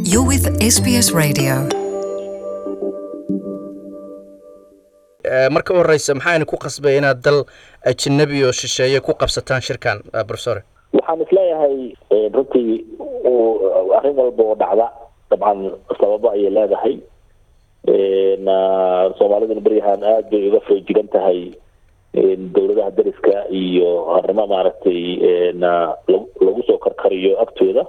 You're with SBS Radio. marka u horeysa maxaa ku qasbay inaad dal ajnabi oo shisheeye ku qabsataan shirkan professor waxaan isleeyahay runtii arrin walba oo dhacda dabcan sababo ayay leedahay soomaaliduna beryahan aada bay uga foojigan tahay dowladaha dariska iyo arrimo maaragtay lagu soo karkariyo agtooda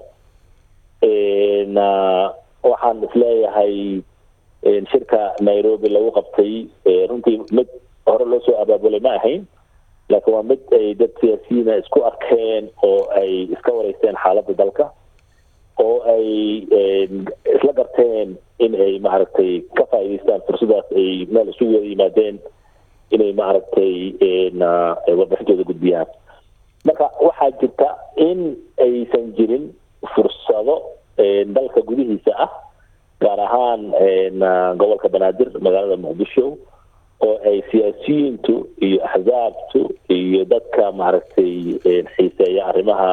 waxaan isleeyahay shirka nairobi lagu qabtay runtii mid hore loo soo abaabulay ma ahayn laakiin waa mid ay dad siyaasiyiina isku arkeen oo ay iska wareysteen xaaladda dalka oo ay isla garteen in ay maaragtay ka faa'iidaystaan fursadaas ay meel isugu wada yimaadeen inay maaragtay warbixintooda gudbiyaan marka waxaa jirta in aysan jirin fursado dalka gudihiisa ah gaar ahaan gobolka banaadir magaalada muqdisho oo ay siyaasiyiintu iyo axzaabtu iyo dadka maaragtay xiiseeya arrimaha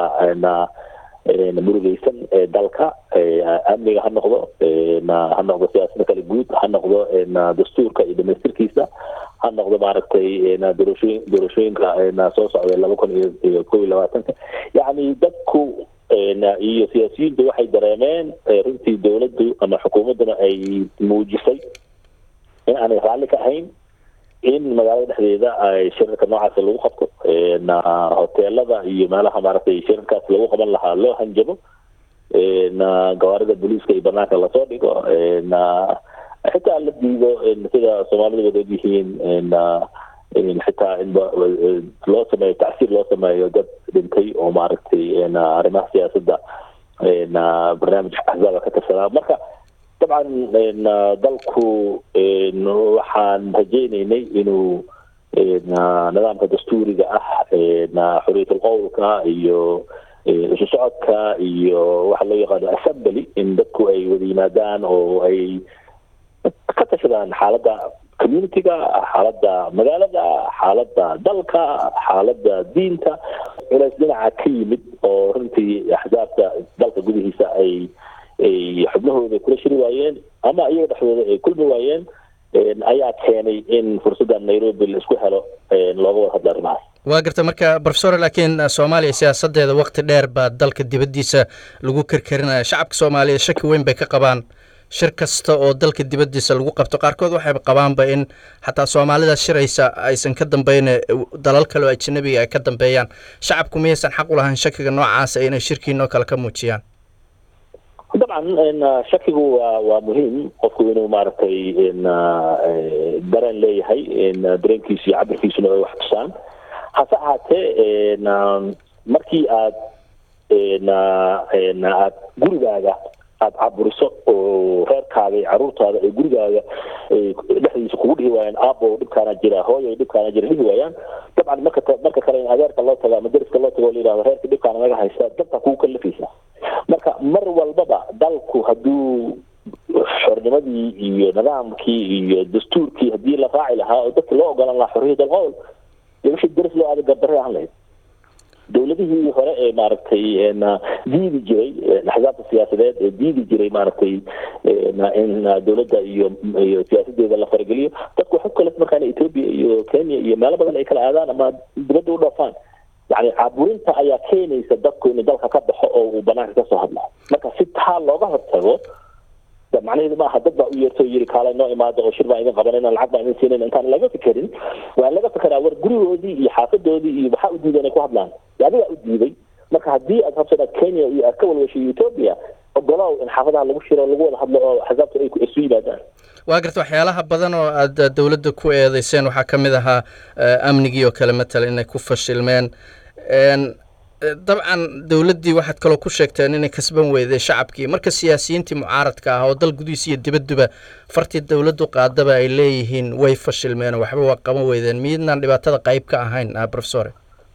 murugeysan ee dalka amniga ha noqdo ha noqdo siyaasada kale guud ha noqdo dastuurka iyo dhamaystirkiisa ha noqdo maaragtay doorashooyin doorashooyinka soo socda laba kun iyo kow iyo labaatanka yacni dadku iyo siyaasiyiintu waxay dareemeen runtii dowladdu ama xukuumadduna ay muujisay in aanay raalli ka ahayn in magaalada dhexdeeda ay shirarka noocaas lagu qabto hoteelada iyo meelaha maaragtay shirarkaas lagu qaban lahaa loo hanjabo gawaarida booliiska iyo banaanka lasoo dhigo xitaa la diido sida soomaalida wada ogyihiin xitaa in loo sameeyo tacsiir loo sameeyo dad dhintay oo maaragtay arrimaha siyaasadda barnaamij axzaaba ka tirsanaa marka dabcan dalku waxaan rajeyneynay inuu nidaamka dastuuriga ah xorriyatul qowlka iyo isu socodka iyo waxa loo yaqaano assembly in dadku ay wada yimaadaan oo ay ka tashadaan xaaladda communitiga xaaladda magaalada xaaladda dalka xaaladda diinta culays dhinaca ka yimid oo runtii axsaabta dalka gudihiisa ay ay xubnahooda kula shiri waayeen ama iyaga dhexdooda ay kulmi waayeen ayaa keenay in fursadda nairobi la isku helo looga wada hadla arrimahaas waa garta marka professor laakiin soomaaliya siyaasadeeda wakti dheer baa dalka dibaddiisa lagu karkarinaya shacabka soomaaliya shaki weyn bay ka qabaan shir kasta oo dalka dibaddiisa lagu qabto qaarkood waxay qabaanba in xataa soomaalida shiraysa aysan ka dambeyn dalal kale oo ajnabiga ay ka dambeeyaan shacabku miyaysan xaq u lahayn shakiga noocaasa inay shirkiinoo kale ka muujiyaan dabcan shakigu waa waa muhiim qofku inuu maaragtay dareen leeyahay dareenkiisu iyo cabirkiisuna ay wax tusaan hase ahaatee markii aad aad gurigaaga aada caburiso oo reerkaaga iyo caruurtaada ay gurigaaga dhexdiisa kugu dhihi waayaan aabo dhibkaana jira hooyo dhibkaana jira dhihi waayaan dabcan marka marka kale in adeerka loo tago ama dariska loo tago la yihahdo reerka dhibkaana naga haysta dabka kugu kalafaysa marka mar walbaba dalku hadduu xornimadii iyo nidaamkii iyo dastuurkii haddii la raaci lahaa oo dadka loo ogolan lahaa xorriyat alqowl dee wixii daris loo aada gardarre ahaan lahayd dowladihii hore ee maaragtay diidi jiray axsaabta siyaasadeed ee diidi jiray maaragtay in dowladda iyo iyo siyaasadeeda la farageliyo dadku waxay ku kale markaana ethiopia iyo kenya iyo meelo badan ay kala aadaan ama dibadda u dhoofaan yani caaburinta ayaa keenaysa dadku inuu dalka ka baxo oo uu banaanka kasoo hadlo marka si taa looga hortago macnaheedu maaha dad baa u yeerto o yiri kaale noo imaada oo shir baan idin qabanayna lacag baan idin siinayna intaan laga fikerin waa laga fikeraa war gurigoodii iyo xaafadoodii iyo waxaa u diiday inay ku hadlaan adigaa u diiday marka haddii aad rabto inaad kenya iyo aad ka walwashay ethiopia ogolow in xaafadaha lagu shiro lagu wada hadlo oo axsaabta ay isu yimaadaan waa garta waxyaalaha badan oo aad dowladda ku eedeyseen waxaa ka mid ahaa amnigii oo kale matala inay ku fashilmeen dabcan dowladdii waxaad kaloo ku sheegteen inay kasban weyday shacabkii marka siyaasiyiintii mucaaradka ah oo dal gudihiisa iyo dibadduba fartii dowladdu qaadaba ay leeyihiin way fashilmeen waxba waa qaban weydeen miidnaan dhibaatada qayb ka ahayn professor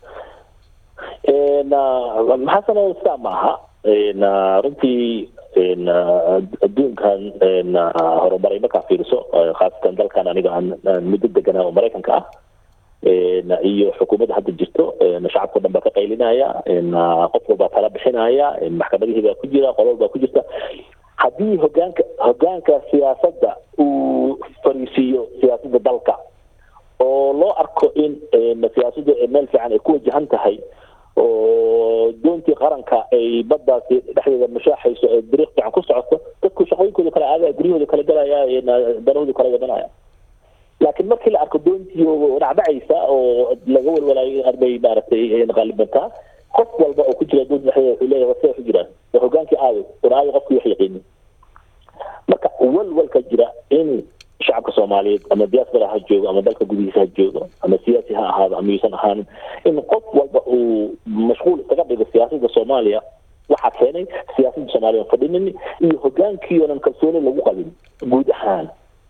maxasano sidaa maaha runtii adduunkan horumaray markaa fiiriso khaasatan dalkan aniga aan muddo deganaa oo maraykanka ah iyo xukuumadda hadda jirto shacabka o dhan baa ka qaylinaya qof walbaa tala bixinaya maxkamadihii baa ku jira qolol baa ku jirta haddii hogaanka hogaanka siyaasadda uu fariisiiyo siyaasadda dalka oo loo arko in siyaasaddu meel fiican ay ku wajahan tahay oo doontii qaranka ay baddaasi dhexdeeda mashaaxayso ee dariiq fiican ku socoto dadku shaqooyinkooda kale aadaya guryahooda kale galaya danahooda kale wadanaya laakiin markii la arko doontii dhacdhacaysa oo laga walwalayo arbay maaragtay qaalibantaa qof walba oo ku jira doonta dhexdeeda wuxuu leeyahay wase waxu jiraan waa hogaankii aaday war aaday qofkii wax yaqiinin marka walwalka jira in shacabka soomaaliyeed ama diaspora ha joogo ama dalka gudihiisa ha joogo ama siyaasi ha ahaado ama yuusan ahaanin in qof walba uu mashquul isaga dhigo siyaasadda soomaaliya waxaa keenay siyaasadda soomaaliya on fadhinin iyo hogaankii oonan kalsooni lagu qabin guud ahaan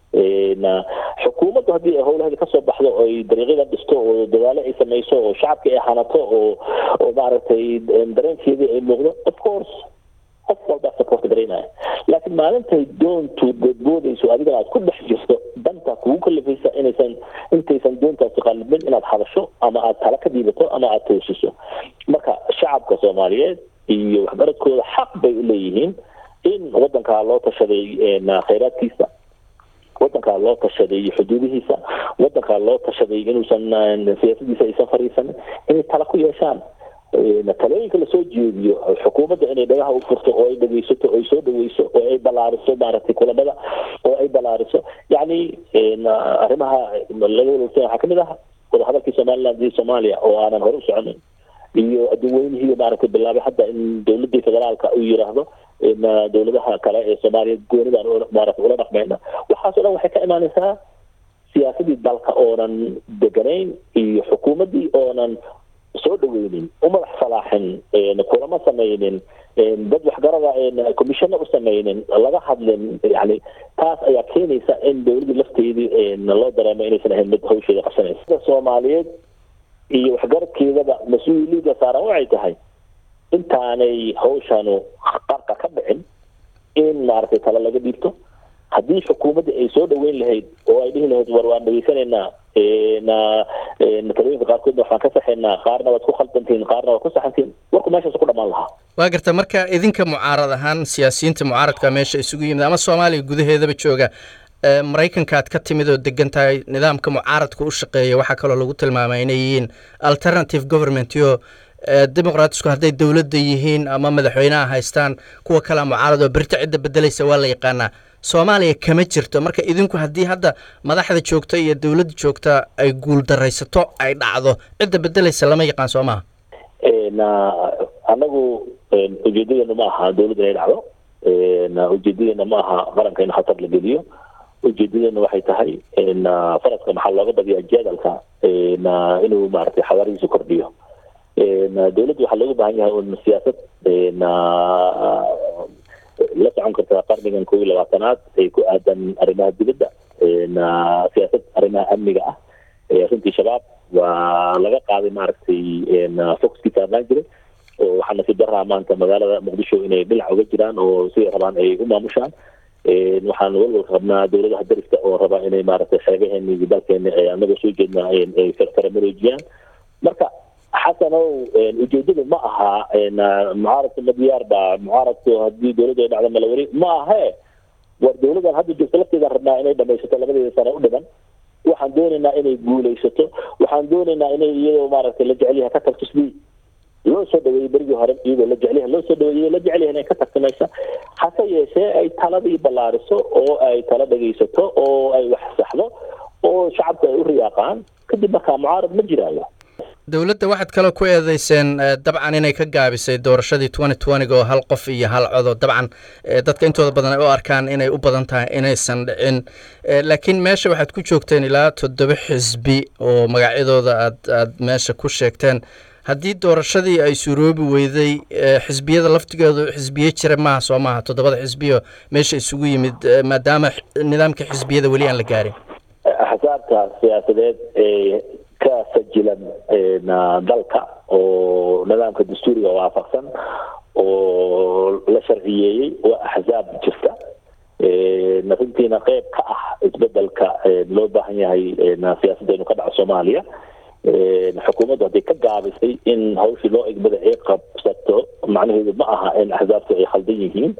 xukuumaddu haddii ay howlaheeda kasoo baxdo oo ay dariiqyada dhisto oo dadaalo ay samayso oo shacabkii ay hanato oo oo maaragtay dareenkeedii ay muuqdo of course qof walbaa support garaynaya laakiin maalintay doontu boodboodayso adigana aad ku dhex jirto danta kugu kalifaysa inaysan intaysan doontaasi qalibin inaad hadasho ama aad tala ka dhiibato ama aad toosiso marka shacabka soomaaliyeed iyo waxbaradkooda xaq bay u leeyihiin in wadankaa loo tashaday khayraadkiisa wadankaa loo tashaday xuduudihiisa wadankaa loo tashaday inuusan siyaasadiisa aysan fariisanin inay tala ku yeeshaan talooyinka lasoo jeediyo xukuumadda inay dhagaha u furto oo ay dhegeysato oo ay soo dhaweyso oo ay ballaariso maaragtay kulamada oo ay ballaariso yacni arrimaha laga walwalsan waxaa kamid ah wadahadalkii somaliland iyo soomaaliya oo aanan hore u soconin iyo adduunweynihii maaragtay bilaabay hadda in dowladii federaalka uu yiraahdo dowladaha kale ee soomaaliyeed goonidaan maaragtay ula dhaqmayna waxaasoo dhan waxay ka imaanaysaa siyaasadii dalka oonan deganayn iyo xukuumaddii oonan soo dhaweynin umadax salaaxin kulama samaynin dad waxgarada commissiono u samaynin laga hadlin yani taas ayaa keenaysa in dowladii lafteedii loo dareemo inaysan ahayn mid hawsheeda qabsanaysa soomaaliyeed iyo waxgaradkeedaba mas-uuliyadda saaran waxay tahay intaanay hawshanu qarka ka dhicin in maaragtay tala laga dhiibto haddii xukuumadda ay soo dhaweyn lahayd oo ay dhihi lahayd war waan dhageysanaynaa talooyinka qaarkoodna waxaan ka saxaynaa qaarna waad ku khaldantihin qaarna waad ku saxantihin warku meeshaas ku dhamaan lahaa waa garta marka idinka mucaarad ahaan siyaasiyiinta mucaaradka meesha isugu yimid ama soomaaliya gudaheedaba jooga maraykanka aad ka timid oo degan tahay nidaamka mucaaradka u shaqeeya waxaa kaloo lagu tilmaamay inay yihiin alternative government yo dimuqraatisku hadday dowladda yihiin ama madaxweynaha haystaan kuwa kalea mucaarad oo berita cidda bedelaysa waa la yaqaanaa soomaaliya kama jirto marka idinku haddii hadda madaxda joogta iyo dowladda joogta ay guul daraysato ay dhacdo cidda bedelaysa lama yaqaan soo maha anagu ujeedadeenu ma aha dowladda inay dhacdo ujeedadeena ma aha qaranka in khatar la geliyo ujeedadeena waxay tahay faraska maxaa looga badiyaa jadalka inuu maaragtay xawaarihiisu kordhiyo dowladda waxaa looga baahan yahay un siyaasad la socon karta qarnigan kow iyo labaatanaad ay ku aadan arrimaha dibadda siyaasad arrimaha amniga ah runtii shabaab waa laga qaaday maaragtay foxkii saarnaan jiray oo waxaa nasiib daraa maanta magaalada muqdisho inay dhinac uga jiraan oo siday rabaan ay u maamushaan waxaan walwalka qabnaa dowladaha dariska oo rabaa inay maaragtay xeebaheeni iyo dalkeeni anaga soo jeednaa ay faramareejiyaan marka xasanow ujeedadu ma aha mucaaradka madiyaar ba mucaaradku haddii dowladda ay dhacdo malawari ma ahe war dowladan hadda joogto lafteeda rabnaa inay dhamaysato labadeeda sano u dhiman waxaan doonaynaa inay guulaysato waxaan doonaynaa inay iyadoo maaragtay la jecelyaha ka tagto sidii loo soo dhaweeyey berigii hore iyadoo la jecelyaha loo soo dhaweeyey la jecelyaha inay ka tagto meesha hase yeeshee ay taladii ballaariso oo ay tala dhegaysato oo ay wax saxdo oo shacabku ay u riyaaqaan kadib markaa mucaarad ma jiraayo dowladda waxaad kaloo ku eedeyseen dabcan inay ka gaabisay doorashadii twenty twentyga oo hal qof iyo hal codo dabcan dadka intooda badan ay u arkaan inay u badan tahay inaysan dhicin laakiin meesha waxaad ku joogteen ilaa toddoba xisbi oo magacyadooda aad aad meesha ku sheegteen haddii doorashadii ay suroobi weyday xisbiyada laftigoodu xisbiye jira maaha soo maaha toddobada xisbiyo meesha isugu yimid maadaama nidaamka xisbiyada weli aan la gaarin axsaabta siyaasadeed ee ka sajilan dalka oo nidaamka dastuuriga waafaqsan oo la sharciyeeyey waa axsaab jirta runtiina qeyb ka ah isbedelka loo baahan yahay siyaasadda inu ka dhaco soomaaliya xukuumaddu hadday ka gaabisay in hawshii loo egmada ay qabsato macnaheedu ma aha in axsaabtu ay khaldan yihiin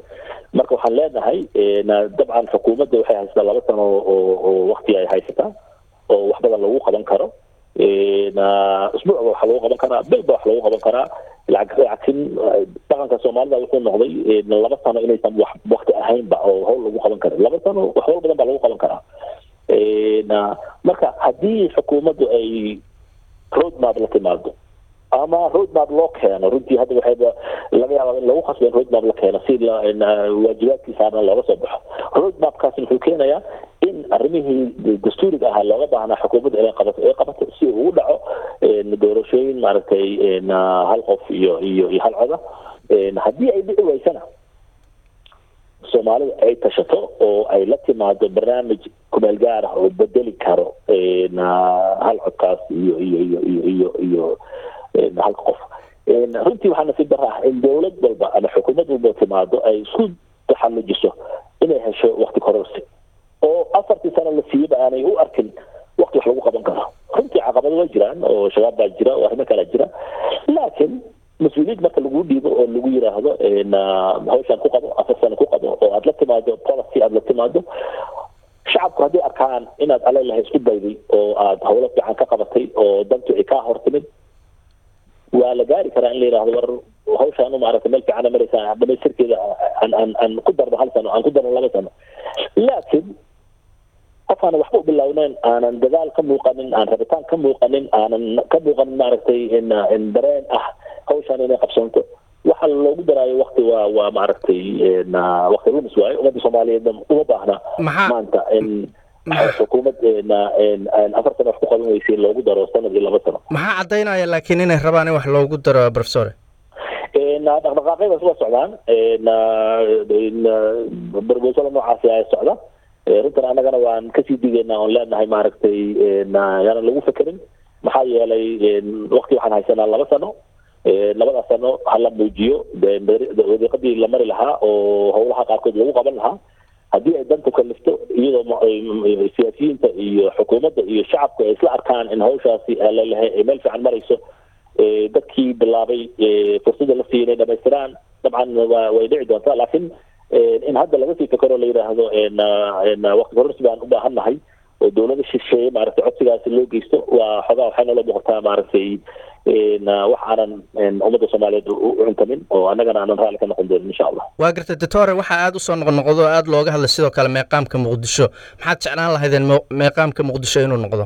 marka waxaan leenahay dabcan xukuumadda waxay haysataa laba sano oo oo wakti ay haysataa oo wax badan lagu qaban karo usbuucba wax lagu qaban karaa bilba wax lagu qaban karaa lacagsin dhaqanka soomaalida wuxuu noqday laba sano inaysan wax wakti ahaynba oo hawl lagu qaban karin laba sano wax hawl badan baa lagu qaban karaa marka haddii xukuumaddu ay roadmap la timaado ama roadmap loo keeno runtii hadda waxayba laga yaabaa in lagu khasbo in roadmap la keeno si waajibaadkii saarna looga soo baxo roadmapkaasi wuxuu keenayaa in arrimihii dastuuriga ahaa looga baahnaa xukuumadda inay qabato ay qabato si uu u dhaco doorashooyin maaragtay hal qof iyo iyo iyo hal coda haddii ay dhici weysana soomaalida ay tashato oo ay la timaado barnaamij kumeel gaar ah oo bedeli karo hal codkaas iyo iyo iyo iyo iyo iyo halka qof runtii waxaa nasiib dara ah in dowlad walba ama xukuumad walba timaado ay isku taxallujiso inay hesho wakti kororsi oo afartii sano la siiyaba aanay u arkin wakti wax lagu qaban karo runtii caqabado waa jiraan oo shabaab baa jira oo arrimo kalaa jira laakiin mas-uuliyad marka lagu dhiibo oo lagu yiraahdo hawshaan ku qabo afar sano ku qabo oo aada la timaado policy aada la timaado shacabku hadday arkaan inaad alelahay isku dayday oo aada hawlo fiican ka qabatay oo dantu ay kaa hortimid waa la gaari karaa in la yidhahdo war hawshaan maaragtay meel fiicana maraysaa dhamaystirkeeda aan aan aan ku darno hal sano aan ku darno laba sano laakiin qof aanan waxba u bilowneyn aanan dadaal ka muuqanin aan rabitaan ka muuqanin aanan ka muuqanin maaragtay dareen ah hawshaan inay qabsanto waxa loogu daraayo wakti waa waa maaragtay wakti lumis waayo ummadda soomaaliyeedna uma baahna maanta in xukuumad afar sano wax ku qaban weysay loogu daro sanad iyo laba sano maxaa caddaynaya laakiin inay rabaan in wax loogu daro professore dhaqdhaqaaqyadaas waa socdaan barboosada noocaasi ay socda runtan annagana waan kasii digaynaa oon leenahay maaragtay yaanan lagu fekerin maxaa yeelay wakti waxaan haysanaa laba sano labadaas sano hala muujiyo wadiiqadii la mari lahaa oo howlaha qaarkood lagu qaban lahaa haddii ay danta kalifto iyadoo siyaasiyiinta iyo xukuumadda iyo shacabku ay isla arkaan in hawshaasi lalehay ay meel fiican marayso dadkii bilaabay fursadda la siiyay inay dhamaystiraan dabcan wa way dhici doontaa laakiin in hadda laga sii fekero la yidhaahdo wakti kororsi baan u baahan nahay oo dowlada shisheeye maaragtay codsigaasi loo geysto waa xogaa waxay nala muuqataa maaragtay wax aanan ummadda soomaaliyeed u cuntamin oo annagana aanan raalli ka noqon doonin insha allah waa gartay doctore waxaa aada usoo noqnoqdo o aada looga hadlay sidoo kale meeqaamka muqdisho maxaad jeclaan lahaydeen meeqaamka muqdisho inuu noqdo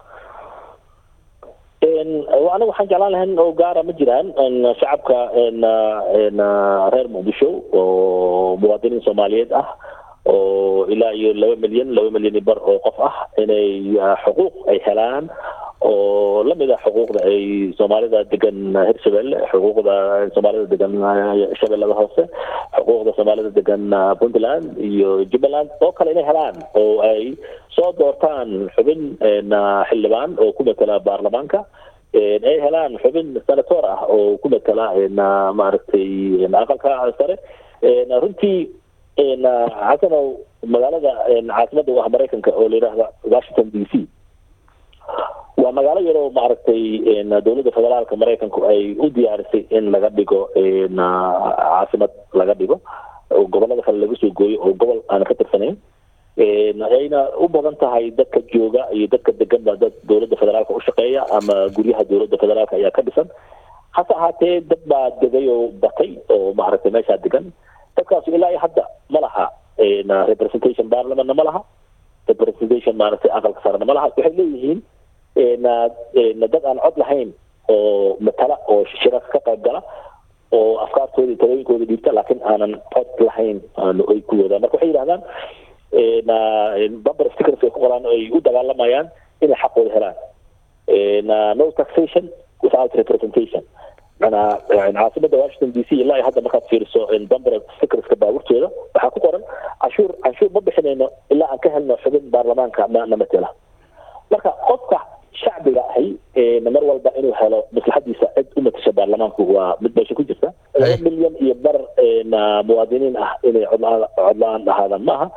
aniga waxaan jeclaan lahayn oo gaara ma jiraan shacabka reer muqdisho oo muwaadiniin soomaaliyeed ah oo ilaa iyo laba milyan laba milyan iyo bar oo qof ah inay xuquuq ay helaan oo lamid ah xuquuqda ay soomaalida degan hirshabelle xuquuqda soomaalida degan shabeellada hoose xuquuqda soomaalida degan puntland iyo jubbaland oo kale inay helaan oo ay soo doortaan xubin xildhibaan oo ku matela baarlamaanka ay helaan xubin senator ah oo ku matela maaragtay aqalka sare runtii xasanow magaalada caasimada u ah maraykanka oo la yidhaahda washington d c waa magaalo yaroo maaragtay dowladda federaalka maraykanku ay u diyaarisay in laga dhigo caasimad laga dhigo oo gobolada kale laga soo gooyo oo gobol aan ka tirsanayn ayna u badan tahay dadka jooga iyo dadka degan ba dad dowladda federaalka u shaqeeya ama guryaha dowladda federaalka ayaa ka dhisan hase ahaatee dad baa degay oo batay oo maaragtay meeshaa degan dadkaas ilaa iyo hadda ma laha representation parliamentna ma laha representation maaragtay aqalka sarena ma laha waxay leeyihiin dad aan cod lahayn oo matala oo shirarka ka qayb gala oo afkaartooda iyo talooyinkooda dhiibta laakiin aanan cod lahayn ay ku wadaan marka waxay yidhahdaan bumper stickers ay ku qoraan ay u dagaalamayaan inay xaqooda helaan no taxation without representation manaa caasimada washington d c ilaa hadda markaad fiiriso bumper stickerska baaburtooda waxaa ku qoran canshuur canshuur ma bixinayno ilaa aan ka helno xubin baarlamaanka na matela marka qofka shacbiga ahi mar walba inuu helo maslaxadiisa cid u matasha baarlamaanku waa mid meesha ku jirta laba milyan iyo bar muwaadiniin ah inay codla codla-aan ahaadaan maaha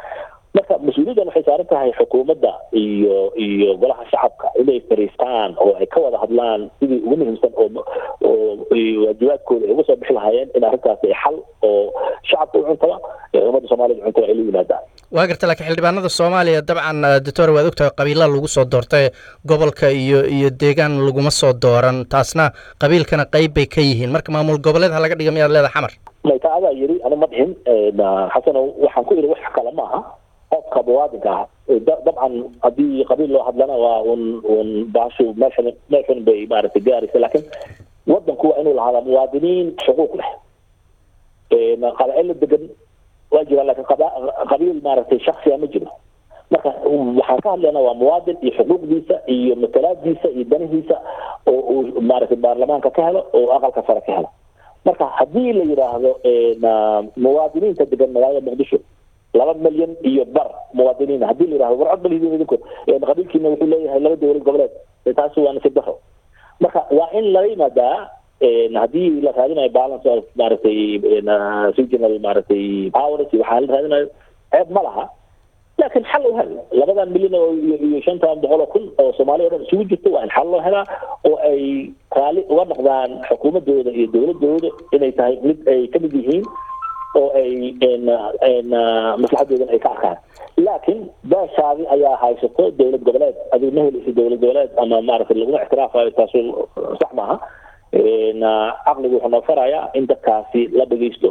marka mas-uuliyaddan waxay saaran tahay xukuumadda iyo iyo golaha shacabka inay fariistaan oo ay ka wada hadlaan sidii ugu muhiimsan oo oo waajibaadkooda ay uga soo bixi lahaayeen in arrintaasi xal oo shacabka u cuntaba ee ummadda soomaaliyad cuntaba ay la yimaadaan waa garta laakiin xildhibaanada soomaaliya dabcan doctor waad ogtahay qabiilaa lagu soo doortay gobolka iyo iyo deegaan laguma soo dooran taasna qabiilkana qayb bay ka yihiin marka maamul goboleed ha laga dhiga miyaad leedahay xamar mayta adaa yiri ana ma dhihin xasano waxaan ku yidhi wax kale ma aha qofka muwaadinka ah dabcan haddii qabiil loo hadlana waa un un baashu meeshan meeshan bay maaragtay gaaraysa laakiin wadanku waa inuu lahaada muwaadiniin xuquuq leh qabaa'ilo degan waa jiraan laakiin qabiil maaragtay shaksiya ma jiro marka waxaan ka hadlaynaa waa muwaadin iyo xuquuqdiisa iyo matalaadiisa iyo danihiisa oo uu maaragtay baarlamaanka ka helo oo aqalka sare ka helo marka haddii la yidhaahdo muwaadiniinta degan magaalada muqdisho laba milyan iyo bar muwaadiniin haddii la yidhahdo war cod balidin idinku qabiilkiina wuxuu leeyahay laba dowlad goboleed taasi waa nasiib daro marka waa in laga yimaadaa haddii la raadinayo balance of maaragtay regional maaragtay powers waxaa la raadinayo ceeb ma laha laakiin xal u hel labadan milyan oo iyo shantan boqol oo kun oo soomaaliya o dhan isugu jirto waa in xal loo helaa oo ay raali uga noqdaan xukuumadooda iyo dowladooda inay tahay mid ay ka mid yihiin oo ay maslaxadoodan ay ka arkaan laakiin beeshaadi ayaa haysato dowlad goboleed adigu ma helaysa dowlad goboleed ama maaragtay laguma ictiraafayo taasu sax maaha caqligu wuxuu noo farayaa in dadkaasi la dhegeysto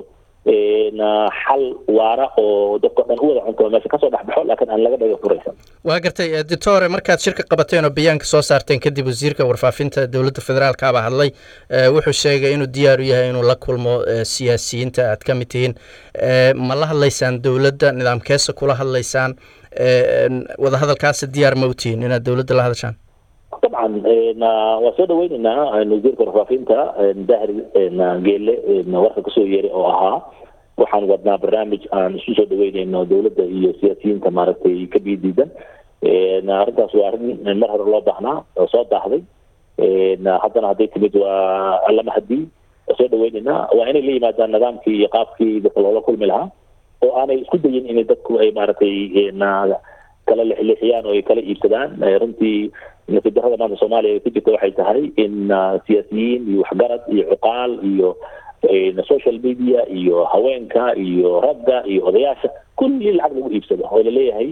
xal waara oo dadka dhan u wada cunto meesha kasoo dhexbaxo laakiin aan laga dhaga furaysan waa gartay doctore markaad shirka qabateen oo bayaanka soo saarteen kadib wasiirka warfaafinta dowladda federaalka baa hadlay wuxuu sheegay inuu diyaar u yahay inuu la kulmo siyaasiyiinta aad ka mid tihiin ma la hadlaysaan dowladda nidaamkeesa kula hadlaysaan wadahadalkaasi diyaar ma u tihiin inaad dowladda la hadashaan dabcan waa soo dhaweyneynaa wasiirka warfaafinta dahir geele warka kasoo yeeray oo ahaa waxaan wadnaa barnaamij aan isu soo dhaweyneyno dowladda iyo siyaasiyiinta maaragtay ka biidiidan arrintaas waa arrin mar hore loo baahnaa oo soo daahday haddana hadday timid waa allama hadii waa soo dhaweyneynaa waa inay la yimaadaan nidaamkii iyo qaabkii dadka loola kulmi lahaa oo aanay isku dayin in dadku ay maaragtay kala lexleexiyaan oo ay kala iibsadaan runtii nasiib darrada maanta soomaaliya ay ku jirta waxay tahay in siyaasiyiin iyo waxgarad iyo cuqaal iyo social media iyo haweenka iyo ragga iyo odayaasha kulli lacag lagu iibsado oo laleeyahay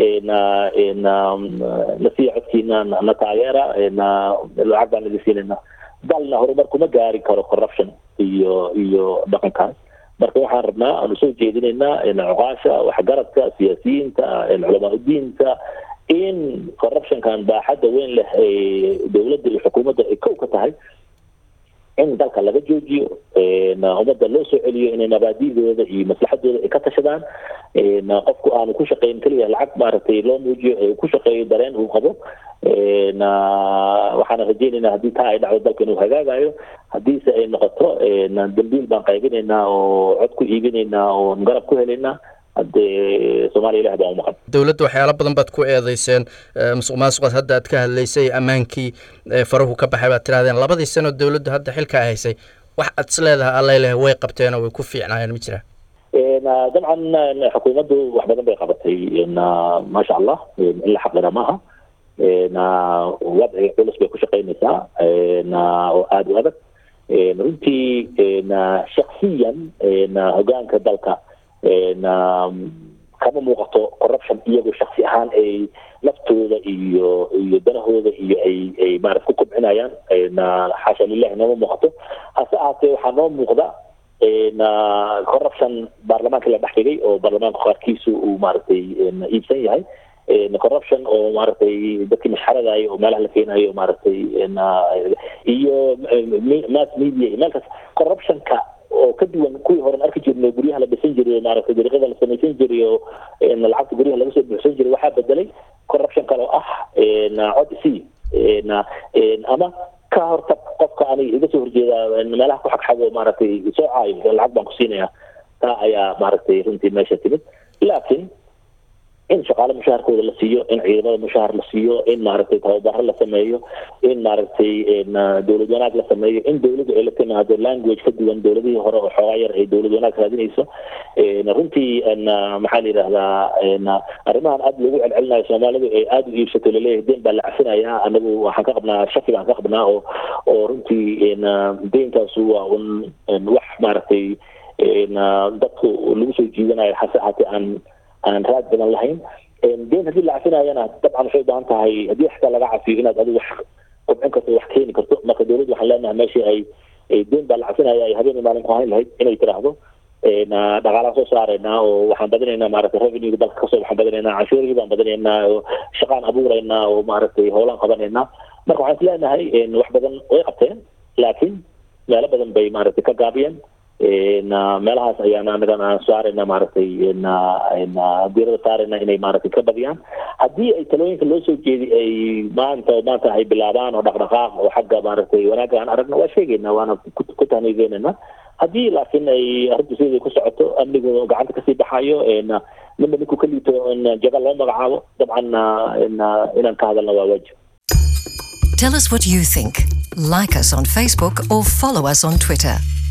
nasiya codkiina na taageera lacag baan laga siinayna dalna horumar kuma gaari karo corruption iyo iyo dhaqankaas marka waxaan rabnaa aanu soo jeedinaynaa cuqaasha waxgaradka siyaasiyiinta culamaa udiinta in corruptionkan baaxadda weyn leh ee dowladda iyo xukuumadda ay kow ka tahay in dalka laga joojiyo ummadda loo soo celiyo inay mabaadidooda iyo maslaxadooda ay ka tashadaan qofku aanu ku shaqeyn keliya lacag maaragtay loo muujiyo ee ku shaqeeyo dareen uu qabo waxaana rajeynaynaa haddii taa ay dhacdo dalka inuu hagaagayo haddiise ay noqoto dambiil baan qaybinaynaa oo cod ku iibinaynaa oo garab ku helaynaa haddee soomaaliya ilaah baa umaqan dowladda waxyaalo badan baad ku eedeyseen musuq maasuqaad hadda aad ka hadlaysay ammaankii farahu ka baxay baad tirahdeen labadii sano dowladdu hadda xilka ay haysay wax aad is leedahay alla leh way qabteenoo way ku fiicnaayeen ma jiraan dabcan xukuumaddu wax badan bay qabatay maasha allah in la xaqira maaha wadciga culus bay ku shaqaynaysaa oo aada u adag runtii shaksiyan hogaanka dalka kama muuqato corruption iyagu shaksi ahaan ay laftooda iyo iyo danahooda iyo ay ay maarata ku kobcinayaan xaasha lilahi nooma muuqato hase ahaatee waxaa noo muuqda corruption baarlamaanka la dhex dhigay oo baarlamaanka qaarkiisu uu maaragtay iibsan yahay corruption oo maaragtay dadkii masxaradayo oo meelaha la keenayo maaragtay iyo mass media iyo meelkaas corruptionka oo ka duwan kuwii horen arki jirnay guryaha la dhisan jiray oo maaragtay dariiqada la samaysan jiray oo lacagta guryaha laga soo buuxsan jiray waxaa bedelay corruption kale oo ah cod c ama ka hortag qofka aniga iga soo horjeeda meelaha ku xagxago maaragtay soo caayo lacag baan ku siinaya taa ayaa maaragtay runtii meesha timid laakiin in shaqaale mushaharkooda la siiyo in ciidamada mushahar la siiyo in maaragtay tababaro la sameeyo in maaragtay dowlad wanaag la sameeyo in dowladdu ay la timaado language ka duwan dowladihii hore oo xoogaa yar ay dowlad wanaag raadinayso runtii maxaa la yidhahdaa arrimahan aada loogu celcelinayo soomaalidu ay aada u iibsato laleeyahay deen baa la cafinayaa anagu waxaan ka qabnaa shaki baan ka qabnaa oo oo runtii deenkaasu waa un wax maaragtay dadku lagu soo jiidanayo hase haatee aan aan raad badan lahayn deen haddii la cafinayana dabcan waxay ubaahan tahay haddii xataa laga cafiyo inaad adigu wax kobcin karto wax keeni karto marka dowladdu waxaan leenahay meeshii ay deen baa la cafinaya ay habeen maalin ku hayn lahayd inay tiraahdo dhaqaalaan soo saaraynaa oo waxaan badinaynaa maaragtay revenue dalka kasoo waxaan badinaynaa canshuurihii baan badinaynaa oo shaqaan abuuraynaa oo maaragtay howlaan qabanaynaa marka waxaan is leenahay wax badan way qabteen laakiin meelo badan bay maaragtay ka gaabiyeen meelahaas ayaan anagan aan saarayna maaragtay diirada saarayna inay maaragtay ka badiyaan haddii ay talooyinka loo soo jeedi ay maanta maanta ay bilaabaan oo dhaqdhaqaaq oo xagga maaragtay wanaagga aan aragna waa sheegayna waana ku tahniigeynayna haddii laakiin ay arrintu sideeda ku socoto amnigu gacanta kasii baxayo midna ninku ka liito jaga loo magacaabo dabcan inaan ka hadalna waa waajib Tell us what you think. Like us on Facebook or follow us on Twitter.